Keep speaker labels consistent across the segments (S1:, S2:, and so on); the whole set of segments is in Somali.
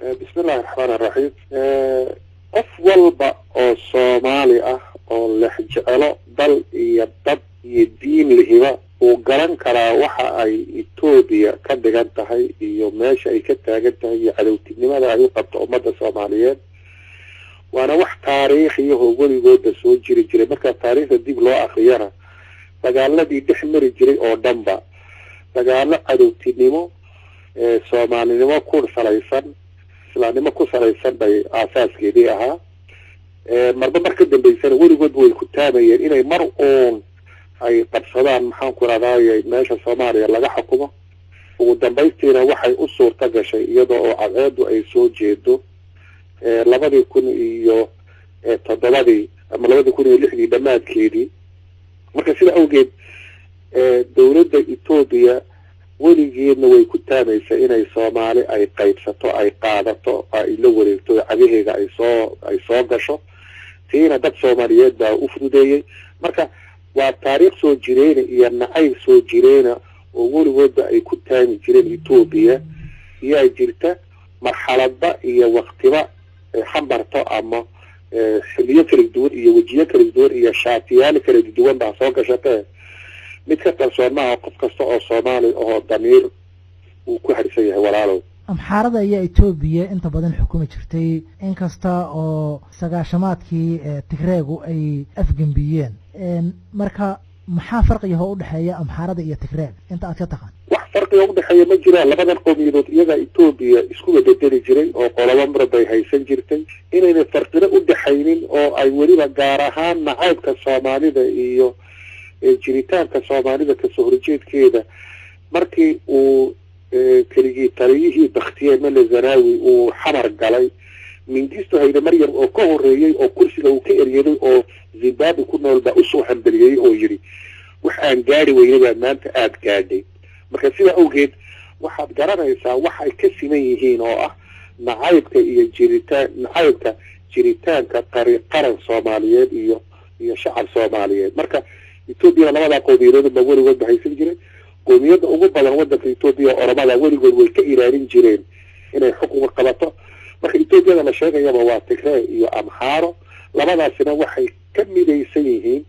S1: bismillahi raxmaan iraxiim qof walba oo soomaali ah oo lex jecelo dal iyo dad iyo diin lihiba uu garan karaa waxa ay etoobiya ka dhigan tahay iyo meesha ay ka taagan tahay iyo cadowtinimada ay u qabto ummadda soomaaliyeed waana wax taariikhiyahoo weligooda soo jiri jiray markaa taariikhda dib loo akriyana dagaaladii dhex mari jiray oo dhanba dagaalo cadowtinimo soomaalinimo ku salaysan islaamnimo ku salaysan bay aasaaskeedii ahaa marba mar ka dambeysana weligoodba way ku taamayeen inay mar uun ay qabsadaan maxaanku rahdaay meesha soomaaliya laga xukumo ugu dambaystiina waxay u suurta gashay iyadoo oo cadceedu ay soo jeedo labadii kun iyo toddobadii ama labadii kun iyo lixdii dhammaadkeedii marka sida awgeed dawladda etoobiya weligeedna way ku taamaysa inay soomaali ay qaybsato ay qaadato ay la wareegto cagaheega ay soo ay soo gasho tiina dad soomaaliyeed baa u fududeeyey marka waa taariikh soo jireyna iyo nacayb soo jireyna oo weligoodba ay ku taami jireen etoobiya iyaa jirta marxaladba iyo waktiba xambarto ama xiliyo kala duwan iyo wejiyo kala duwan iyo shaatiyaal kala duwan baa soo gashatee mid ka qarsoon maaha qof kasta oo soomaali oo damiir uu ku harsan yahay walaalow
S2: amxaarada ayaa etoobiya inta badan xukumi jirtay inkasta oo sagaashamaadkii tigreegu ay afgembiyeen marka maxaa farqiga hoo udhexeeya amxaarada iyo tigreeg inta aad ka taqaan
S1: wax farqiga udhexeeya ma jiraan labadan qowmiyadood iyagaa etoobiya isku bededeli jiray oo qolobo mar bay haysan jirtay inayna farqino udhexaynin oo ay weliba gaar ahaan nacaybka soomaalida iyo jiritaanka soomaalida kasoo horjeedkeeda markii uu keligii taliyihii baktiye male zanawi uu xamar galay mingisto hayde maryam oo ka horeeyey oo kursiga uu ka eryaday oo zimbabwe ku nool baa usoo hambeliyey oo yidhi wax aan gaadi weynay baa maanta aada gaadhay marka sidaa awgeed waxaad garanaysaa wax ay ka siman yihiin oo ah nacaybka iyo jiritaan nacaybka jiritaanka qari qaran soomaaliyeed iyo iyo shacab soomaaliyeed marka etoobiyana labadaa qowmiyadood baa weligood ba haysan jiray qowmiyadda ugu badan wadanka etoobiya oromada weligood way ka ilaalin jireen inay xukunka qabato marka etoobiyada la sheegayaba waa tigree iyo amxaaro labadaasina waxay ka midaysan yihiin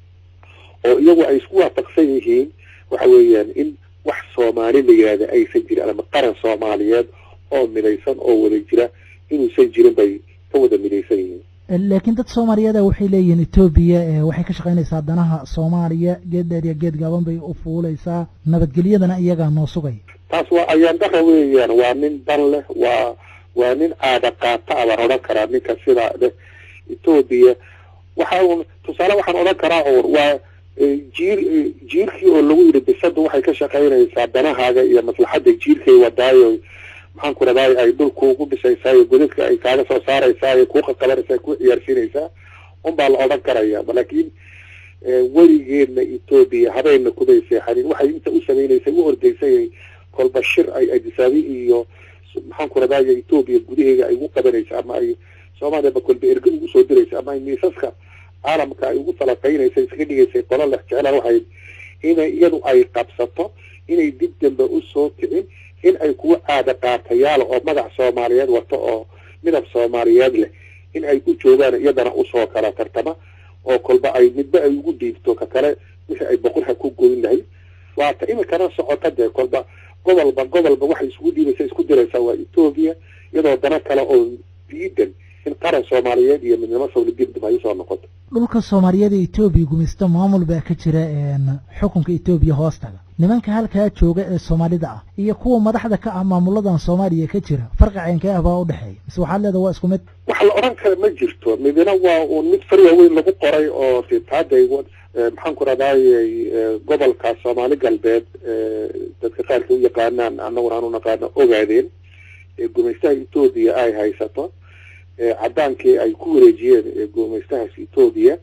S1: oo iyagu ay isku waafaqsan yihiin waxa weeyaan in wax soomaali la yihahda aysan jirin ama qaran soomaaliyeed oo midaysan oo wada jira inuusan jirin bay ka wada midaysan yihiin
S2: laakiin dad soomaaliyeeda waxay leeyihiin etoobiya waxay ka shaqaynaysaa danaha soomaaliya geed dheer iyo geed gaaban bay u fuuleysaa nabadgelyadana iyagaa noo sugaya
S1: taas waa ayaan dara weeyaan waa nin dan leh waa waa nin aada qaata a baan odhan karaa ninka sidaa leh etoobiya waxa un tusaale waxaan odhan karaa un waa jiir jiirkii oo lagu yidhi bisada waxay ka shaqaynaysaa danahaaga iyo maslaxadda jiirkay wadaayo maxaan ku raday ay dhulkuugu dhisaysaa godadka ay kaaga soo saaraysaa kuu qaqabanaysaa kuu ciyaarsiinaysaa unbaa la odhan karaya laakiin weligeedna etoobiya habayna kumay seexanin waxay inta u samaynaysay u ordaysay kolba shir ay adisaabi iyo maxaan ku raday etoobiya gudaheeda ay ugu qabanaysa ama ay soomaaliyaba kolba erge ugu soo diraysa ama ay miisaska caalamka ay ugu falaqaynaysa iskaga dhigaysay qola lex jecela waxay inay iyadu ay qabsato inay dib dambe usoo kicin in ay kuwa aada qaatayaala oo magac soomaaliyeed wato oo midab soomaaliyeed leh in ay u joogaan iyadana usoo kala tartama oo kolba ay midba ay ugu dhiibto ka kale wixii ay boqorha ku goyn lahayd waata imikana socota dee kolba gobolba gobolba waxay isugu dhiibaysa isku diraysaa waa etoobiya iyadoo dana kale oo diidan in qaran soomaaliyeed iyo midnimo sawla dibdib ay usoo noqoto
S2: dhulka soomaaliyeed ee etoobiya gumaysto maamul baa ka jira xukunka etoobiya hoostaga nimanka halkaa jooga ee soomaalida ah iyo kuwa madaxda ka ah maamuladan soomaaliya ka jira farqi ceenkee ah baa udhexeeya mise waxaad leeda waa isku mid
S1: wax la odhan kara ma jirto midna waa uun mid far waaweyn lagu qoray oo titaaday maxaan ku radayay gobolka soomaali galbeed dadka qaarka u yaqaanaan annaguna aan u naqaano ogaadeen gumaystaha etoobiya ay haysato caddaankii ay ku wareejiyeen gumaystahaas etoobiya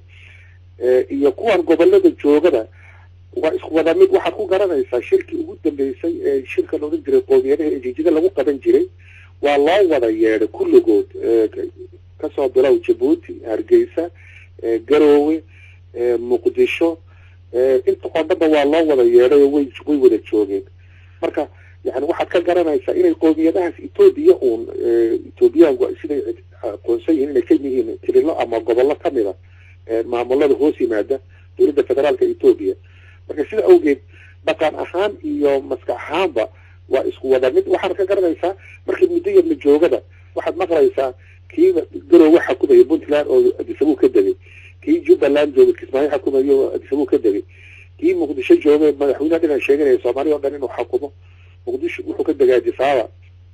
S1: iyo kuwan gobolada joogada waa isku wada mid waxaad ku garanaysaa shirkii ugu dambeysay ee shirka la odhan jiray qoomiyadaha ee jijida lagu qaban jiray waa loo wada yeedhay kulligood kasoo bilow jabuuti hargeysa garoowe muqdisho inta oo dhanba waa loo wada yeedhay oo way way wada joogeen marka yani waxaad ka garanaysaa inay qoomiyadahaas etoobiya uun etoobiyaanku siday aqoonsan yihiin inay ka yihiin tirilo ama gobollo kamid a maamulada hoos yimaada dowladda federaalka etoobiya marka sida awgeed dhaqan ahaan iyo maskax ahaanba waa isku wada mid waxaad ka garanaysaa markii muddo yarna joogada waxaad maqlaysaa kii garowe xakumaya puntland oo adisabuu ka degay kii jubbaland jooga kismaayo xakumayo oo adisabuu ka degay kii muqdisho jooga madaxweyneha dhinan sheeganaya soomaaliya o dhan inuu xakumo muqdisho wuxuu ka degay adisaaba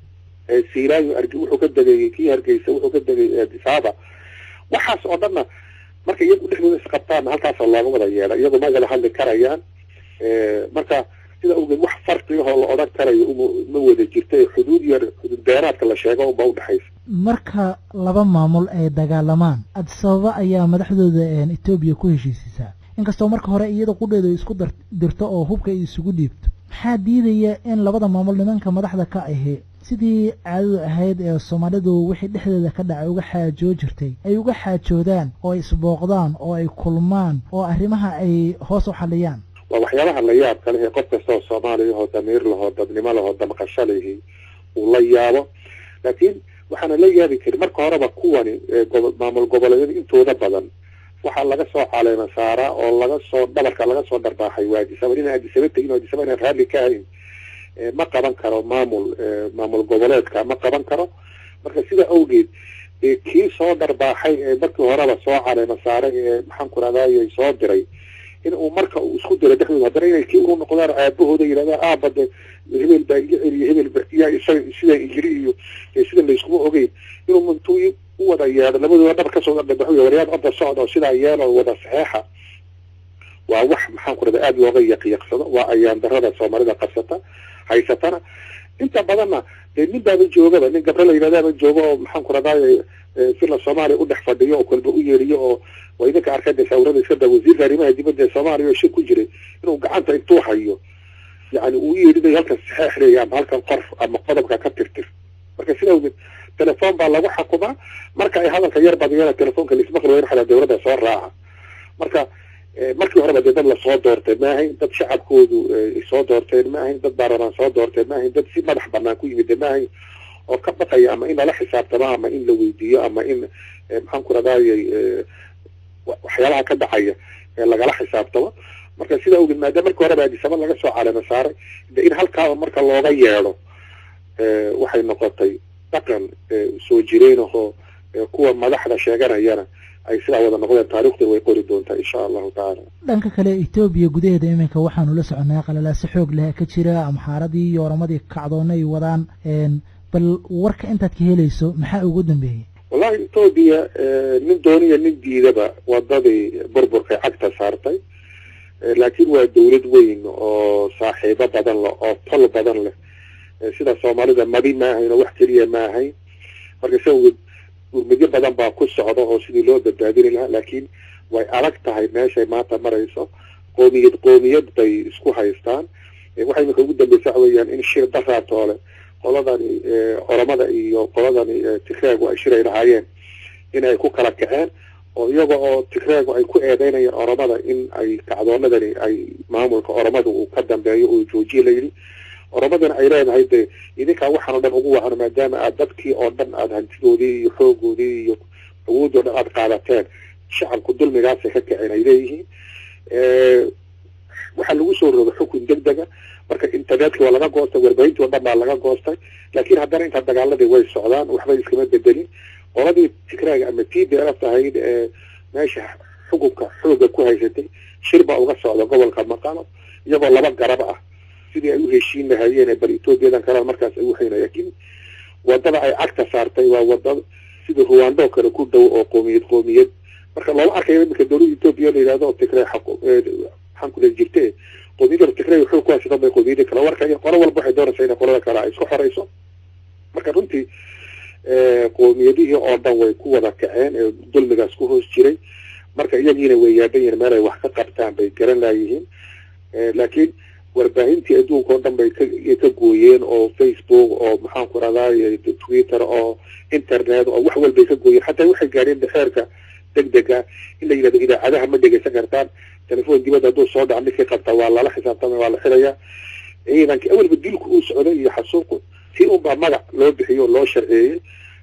S1: siraayo arg wuxuu ka degay kii hargeysa wuxuu ka degay adisaaba waxaas oo dhanna marka iyagu dhexdooda isqabtaanna halkaasa looga wada yeela iyagu ma wada hadli karayaan marka sida awgeed wax farqigahoo la odhan karayo ma wada jirta xuduud yar xuduud beeraadka la sheego unba udhexaysa
S2: marka laba maamul ay dagaalamaan adisababa ayaa madaxdooda etoobiya ku heshiisisaa inkastoo marka hore iyada qudheedu isku dirto oo hubka ay isugu dhiibto maxaa diidaya in labada maamul nimanka madaxda ka ahi sidii caadadu ahayd ee soomaalidu wixii dhexdeeda ka dhacay uga xaajoo jirtay ay uga xaajoodaan oo ay isbooqdaan oo ay kulmaan oo arrimaha ay hoos u xaliyaan
S1: waa waxyaabaha la yaab ka leh ee qof kasta oo soomaaliya oo damiir lahoo dadnimo lahoo damqasho lihi uu la yaabo laakiin waxaana la yaabi karin marka horeba kuwani maamul goboleedyada intooda badan waxaa laga soo caleema saaraa oo laga soo dhabarka laga soo dharbaaxay waa adisaba inaan adisaba tegin oo adisaba inaan raalli ka ahayn ma qaban karo maamul maamul goboleedka ma qaban karo marka sida awgeed kii soo dharbaaxay ee markii horeba soo caleema saaray ee maxaan ku rahdaay soo diray in uu marka uu isku diro dhexdooda haddana inay kii unu noqdaan aabahooda yidhahdaan aabade hebel baa iga celiya hebel ba yaa isaga sida injiri iyo sida layskuma ogeyn inuu intuu u wada yeedho labadooda dhab kasoo dhadhabaxo waryaad odda socda oo sidaa yeelo wada saxeexa waa wax maxaan ku rahda aada looga yaqyaqsado waa ayaan darada soomaalida qabsata haysatana inta badanna dee nin baaba joogaba nin gabre la yidhahdaaba jooga oo maxaan ku rahdaay sila soomaaliya u dhex fadhiyo oo kolba u yeeriyo oo waa idinka arkada sawirada iska daa wasiirka arrimaha dibadda ee soomaaliya oo shir ku jiray inuu gacanta intuu hayo yani uu yeedhinayo halkan saxeex leeya ama halkan qof ama qodobka ka tirtir marka sida awgeed telefoon baa lagu xakumaa marka ay hadalka yar badiyana telefoonka laismaqli wayn xataa dawladda soo raaca marka markii horeba dee dad lasoo doortay ma ahayn dad shacabkoodu soo doorteen ma ahayn dad baarlamaan soo doorteen ma ahayn dad si madax banaan ku yimid ma ahayn oo ka baqaya ama in lala xisaabtamo ama in la weydiiyo ama in maxaan ku radayay waxyaabaha ka dhacaya ee lagala xisaabtamo marka sida awgeed maadaama markii horeba adisaba laga soo caleema saaray de in halkaaba marka looga yeedho waxay noqotay dhaqan soo jireen ahoo kuwa madaxda sheeganayana ay sidaa wada noqdeen taarikhdan way qori doontaa insha allahu tacaala
S2: dhanka kale etoobiya gudaheeda iminka waxaanu la soconaa qalalaase xoog leh ka jira amxaaradii iyo oramadii kacdoona ay wadaan bal warka intaad ka helayso maxaa ugu dambeeyey
S1: wallahi etoobiya nin dooniya nin diidaba wadadii burburkay cagta saartay laakiin waa dawlad weyn oo saaxiibo badan leh oo tol badan leh sida soomaalida madi ma ahayn oo wax keliya ma ahayn marka si awgeed gurmidyo badan baa ku socda oo sidii loo badbaadini lahaa laakiin way adag tahay meeshay maanta marayso qoomiyad qoomiyad bay isku haystaan waxay iminka ugu dambeysa waxa weeyaan in shir daraatoole qoladani oromada iyo qoladani tigreegu ay shiray lahaayeen in ay ku kala kaceen oo iyaga oo tigreegu ay ku eedeynayeen oromada in ay kacdoonadani ay maamulka oromada uu ka dambeeyo oo joojiye la yidhi oromadana ay leedahay de idinkaa waxaan o dhan ugu wacan maadaama aad dadkii oo dhan aada hantidoodii iyo xoogoodii iyo awoodoo dhan aada qaadateen shacabku dulmigaasay ka kaceen ay leeyihiin waxaa lagu soo roga xukun deg dega marka internetka waa laga goostay warbaahintii oo dhan baa laga goostay laakiin haddana intaa dagaaladii way socdaan waxba iskama bedelin qoladii tigraaga ama t b lf ahayd ee meesha xukunka xooga ku haysatay shir baa uga socda gobolka maqalo iyagoo laba garab ah sidii ay u heshiin lahaayeen bal etoobiyadan kale markaas ay uhayn laakiin wadada ay cagta saartay waa wada sida ruwando kale ku dhow oo qoomiyad qoomiyad marka looma arkayo iminka dawladda etoobiya la yidhahdo tigray maxaan kule jirte qoomiyadda tigray xoog ku haysato bay qoomiyada kale warkaya qolo walba waxay doonaysaa inay qolada kale ay isku xorayso marka runtii qoomiyadihii oo dhan way ku wada kaceen ee dulmigaas ku hoos jiray marka iyagiina way yaaban yihiin meel ay wax ka qabtaan bay garan laayihiin laakiin warbaahintii adduunka oo dhan bay ka gooyeen oo facebook oo maxaan ku rahdaay twitter oo internet oo wax walbay ka gooyeen xataa waxay gaadheen xeerka deg dega in la yidhahdo idaacadaha ma dhegeysan kartaan telefoon dibadda hadduu soo dhaco ninkii qabta waa lala xisaabtamay waa la xirayaa ciidanka awalba dilku uu socday iyo xasuuqu si unbaa magac loo bixiyo oo loo sharceeyey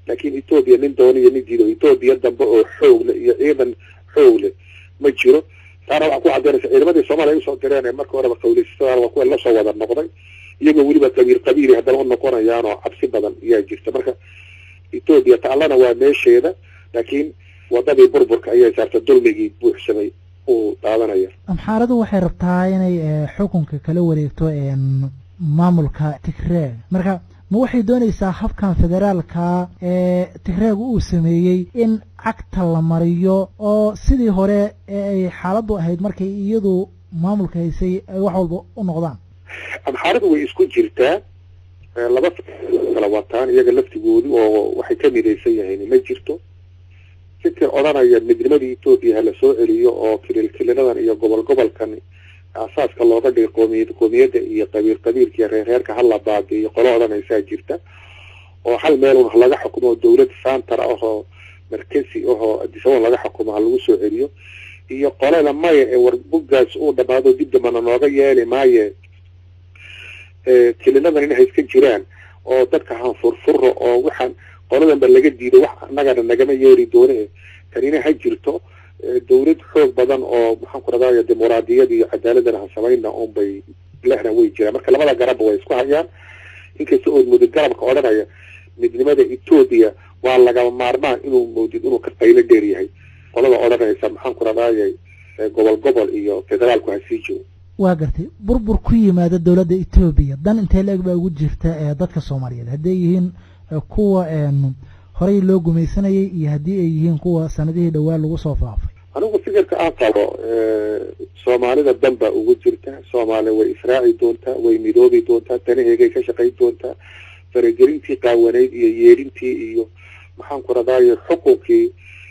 S1: laakiin etoobiya nin dooniyo nin diido etoobiya dambe oo xoog leh iyo ciidan xoog leh ma jiro taana waxaa ku cadeynaysa ciidamadii soomaaliya ay usoo direen ee marka horeba qawleysatada waa kuwa lasoo wada noqday iyagoo weliba qabiil qabiili haddana u noqonayaan oo cabsi badan ayaa jirta marka etoobiya taallana waa meesheeda laakiin wadadii burburka ayay saarta dulmigii buuxsamay uu daadanaya
S2: amxaaradu waxay rabtaa inay xukunka kala wareegto maamulka tigreeg marka ma waxay doonaysaa habkan federaalka ee tigreeg uu sameeyey in cagta la mariyo oo sidii hore ee ay xaaladdu ahayd markay iyadu maamulka haysay ay wax walba u noqdaan
S1: amxaaradu way isku jirtaa laba kala wataan iyaga laftigoodu oo waxay ka midaysan yahayn ma jirto fikir odhanaya midnimadii etoobiya hala soo celiyo oo kilil kililadan iyo gobol gobolkan asaaska looga dhigay qoomiyad qoomiyadda iyo qabiil qabiilka iyo reerreerka hala baabiiyo qolo odhanaysaa jirta oo hal meel un laga xukumo dawlad santar ah oo markasi ahoo adisabon laga xukumo ha lagu soo celiyo iyo qolada maya ee warbugaas uu dhamaado dib dambana nooga yeeli maaye kililadan inay iska jiraan oo dadka hanfurfuro oo waxaan qoladanba laga diido wax annagana nagama yeeri doone tanina ha jirto dawlad xoog badan oo maxaan ku raday dimuqraadiyad iyo cadaaladana ha samayna unbay lehna way jiraan marka labada garabba way isku hayaan inkasta oo mudid garabka odhanaya midnimada etoobiya waa lagama maarmaan inuu moodid inuu ka qaylo dheer yahay qolada odhanaysa maxaan ku radayay gobol gobol iyo federaalku ha sii jiro
S2: waa gartay burbur ku yimaada dowladda etoobiya dan intee la-eg baa ugu jirta ee dadka soomaaliyeed hadday yihiin kuwa horey loo gumaysanayay iyo haddii ay yihiin kuwa sanadihii dhowaa lagu soo faafay
S1: anigu fikirka aan qabo soomaalida dan baa ugu jirta soomaaliya way israaci doontaa way midoobi doontaa danaheegay ka shaqayn doontaa faragelintii qaawanayd iyo yeedhintii iyo maxaan ku radaaye xukunkii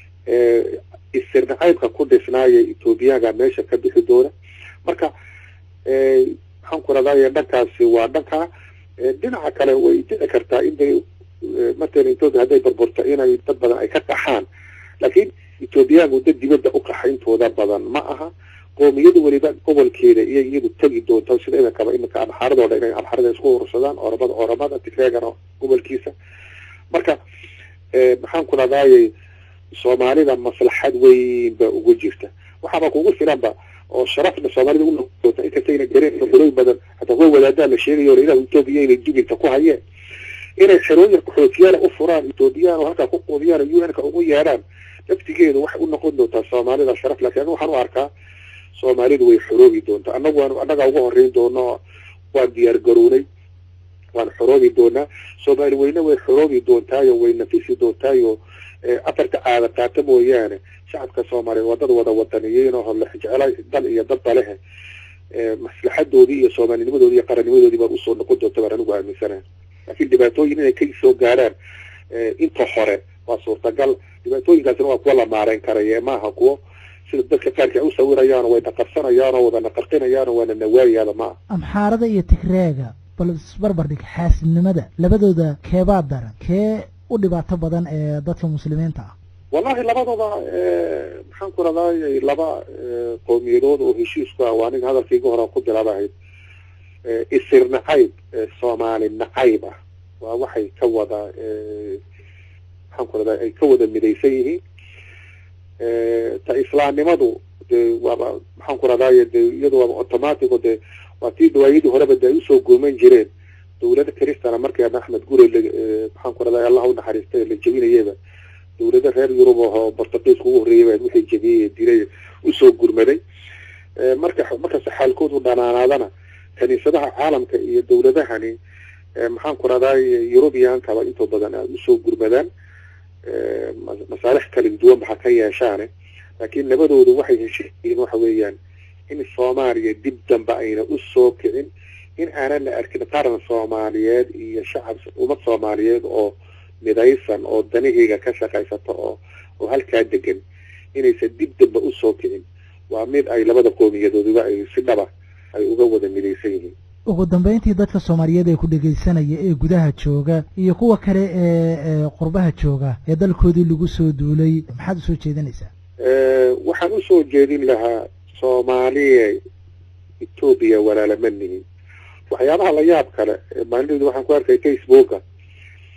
S1: isirnacaybka ku dhisnaaya etoobiyaga meesha ka bixi doona marka maxaan ku radaaye dhankaasi waa dhankaa dhinaca kale way dhici kartaa inay matalan etoobiya hadday burburto inay dad badan ay ka qaxaan laakiin etoobiyaanku dad dibadda u qaxa intooda badan ma aha qoomiyada weliba gobolkeeda iyo iyadu tegi doonta sida idankaba iminka amxaaradooda inay amxaarada isku urursadaan oramada oramada tigreegana gobolkiisa marka maxaan ku radaaye soomaalida maslaxad weyn baa ugu jirta waxaaba kugu filanba oo sharafna soomaalida unoota inkastayna gareen qoloy badan hataa kuwa wadaadaa la sheegayo ilaah etoobiya inay dubinta ku hayeen inay xerooyin qaxootiyaala u furaan etoobiyaan oo halkaa ku quudiyaan oo un-ka ugu yeedhaan laftigeedu waxay u noqon doontaa soomaalida sharaf laakiin anigu waxaan u arkaa soomaalidu way xoroobi doontaa annagu waan annagaa uga horreyn doono waan diyaar garownay waan xoroobi doonaa soomaali weyne way xoroobi doontaayo way nafisi doontaayo afarta caada qaata mooyaane shacabka soomaaliyeed waa dad wada wadaniyiin oo lexjecla dal iyo dadba lehe maslaxadoodii iyo soomaalinimadoodii iyo qarannimadoodii baan usoo noqon doonta baan anigu aaminsanaha laakiin dhibaatooyin inay ka soo gaaraan inta hore waa suurtagal dhibaatooyinkaasina waa kuwa la maareyn karaya maaha kuwo sida dadka qaarka ay u sawirayaan way naqarsanayaan oo wada naqarqinayaan oo waana nawaayaada maaha
S2: amxaarada iyo tigreega bal isbarbardhig xaasidnimada labadooda keebaa daran kee u dhibaato badan ee dadka muslimiinta ah
S1: wallahi labadooda maxaan ku radaayay laba qowmiyadood oo heshiisku ah waa aniga hadalkayga hore ku bilaabahayd isir nacayb soomaali nacayb ah waa waxay ka wada maxaan ku radaa ay ka wada midaysan yihiin ta islaamnimadu de waaba maxaan ku radaaye de iyadu waaba automatico de waa tii dawaayadii horeba de ay usoo gooman jireen dawlada cristana markeena axmed gure maxaan ku radaa allah unaxariistay la jebinayaba dawlada reer yurub oo bortugiiska ugu horreeyay wixii jebiyey dilay usoo gurmaday marka markasta xaalkoodu dhanaanaadana kaniisadaha caalamka iyo dawladahani maxaan ku raday yurubiyankaba intoo badan aad usoo gurmadaan masaalix kala duwan baxa ka yeeshaane laakiin labadoodu waxay heshiiyiin waxa weeyaan in soomaaliya dib dambe ayna usoo kicin in aanan la arkin qaran soomaaliyeed iyo shacab ummad soomaaliyeed oo midaysan oo danaheyga ka shaqaysata oo oo halkaa degan inaysan dib dambe usoo kicin waa mid ay labada qoomiyadooduba ay si dhaba ay uga wada midaysan yihiin
S2: ugu dambeyntii dadka soomaaliyeed ee ku dhegaysanaya ee gudaha jooga iyo kuwa kale ee qurbaha jooga ee dalkoodii lagu soo duulay maxaad usoo jeedinaysaa
S1: waxaan usoo jeedin lahaa soomaaliya etoobiya walaalama nihin waxyaabaha la yaab kale maalinteedu waxaan ku arkay facebooka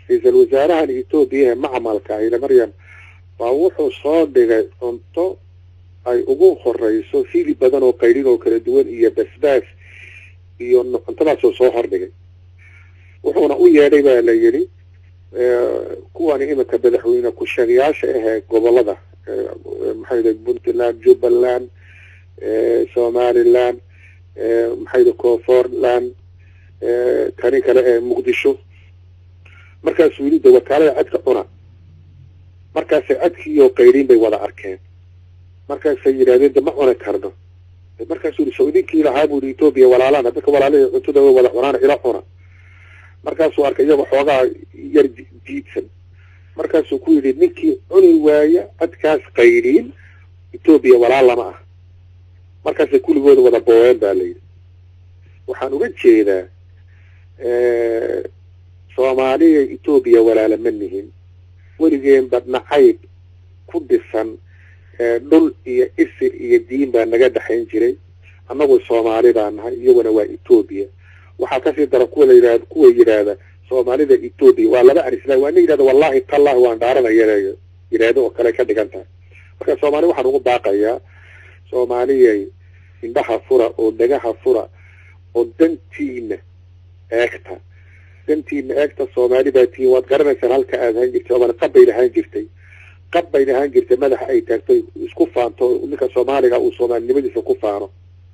S1: ra-iisul wasaarahan etoobiya ee macmalka ile maryam baa wuxuu soo dhigay cunto ay ugu horeyso hilib badan oo qaydhin oo kala duwan iyo basbaas iyo cuntadaasoo soo hordhigay wuxuuna u yeedhay baa la yidhi kuwani iminka madaxweyne ku-sheegayaasha ahee gobolada maxay puntland jubbaland somaliland maxay koonfurland kani kale ee muqdisho markaasuu yidhi de wakaalada cadka cuna markaasay cadkiiyo qayriin bay wada arkeen markaasay yidhahdeen de ma cuni karno markaasuu yihi soo idinkii lahaa bu yihi etoobiya walaalana dadka walaalahii cuntada way wada cunaan ila cuna markaasuu arkay iyaga xoogaa yar diidsan markaasuu ku yidhi ninkii cuni waaya cadkaas qayriin etoobiya walaal lama ah markaasay kulligooda wada booween ba la yidhi waxaan uga jeedaa soomaaliya etoobiya walaala ma nihin weligeenba nacayb ku dhisan dhul iyo isir iyo diin baa naga dhexayn jiray annagu soomaali baa nahay iyaguna waa etoobiya waxaa kasii dara kuwa la yidhahda kuwa yidhaahda soomaalida etoobiya waa laba arisla waa nin yidhahda wallahi tallahi waan dhaaranaya yidhaahdo oo kale ka dhigan tahay marka soomaali waxaan ugu baaqayaa soomaaliyay indhaha fura oo dhagaha fura oo dantiina eegta dantiina eegta soomaali baa tihiin waad garanaysaan halka aad ahaan jirtay oomana qabbay lahaan jirtay qabbay lahaan jirtay madaxa ay taagto isku faanto ninka soomaaliga uu soomaalinimadiisa ku faano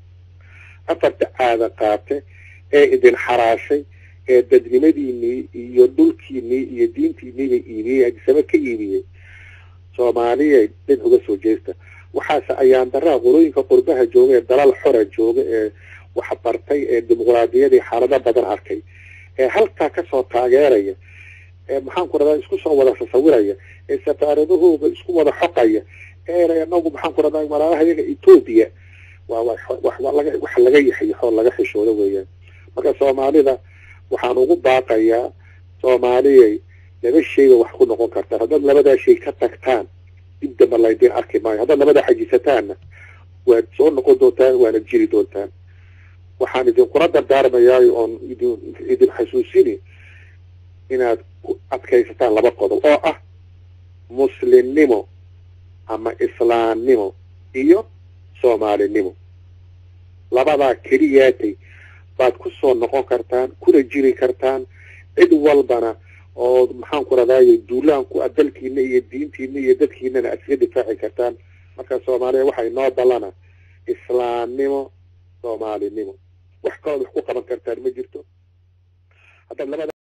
S1: afarta caada qaate ee idin xaraashay ee dadnimadiinii iyo dhulkiinii iyo diintiiniibay iibiyey adisaba ka iibiyey soomaaliyay dhin uga soo jeesta waxaase ayaan daraa qolooyinka qurbaha jooga ee dalal xora jooga ee waxbartay ee dimuqraadiyadii xaalado badan arkay ee halkaa kasoo taageeraya ee maxaan ku radaa isku soo wada sasawiraya ee safaaradahooda isku wada xoqaya ee anagu maxaan ku radaa walaalaha iyaga etoobiya waa waxa laga yaxyaxoo laga xishoodo weeyaan marka soomaalida waxaan ugu baaqayaa soomaaliyay laba shayba wax ku noqon kartaan haddaad labadaa shay ka tagtaan dib damba laydin arki maayo haddaad labadaa xajisataanna waad soo noqon doontaan waana jiri doontaan waxaan idinkula dardaarmayaayo oon idin idin xasuusini inaad ku adkaysataan laba qodob oo ah muslimnimo ama islaamnimo iyo soomaalinimo labadaa keliyaatay baad ku soo noqon kartaan kuna jiri kartaan cid walbana oo maxaan ku radaayo duulaanku a dalkiina iyo diintiina iyo dadkiinana aad iska difaaci kartaan marka soomaaliya waxay noo ballana islaamnimo soomaalinimo wax kalood wax ku qaban kartaan ma jirto haddaad labada